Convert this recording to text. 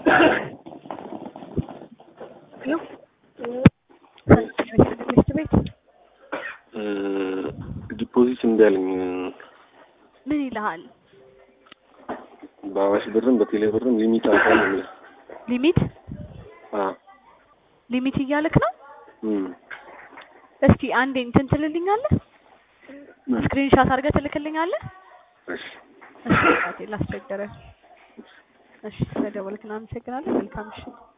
ሄሎ ትምህርት ቤት ዲፖዚት እምቢ አለኝ። ምን ይልሃል? በአዋሽ ብርም በቴሌ ብርም ሊሚት አልፏል የሚል ሊሚት አ ሊሚት እያልክ ነው? እም እስቲ አንዴ እንትን ትልልኛለህ? ስክሪንሻት አድርገህ ትልክልኛለህ? እሺ እሺ አባቴ ላስቸገረህ። እሺ ስለደወልክ እናመሰግናለን። መልካም ምሽት።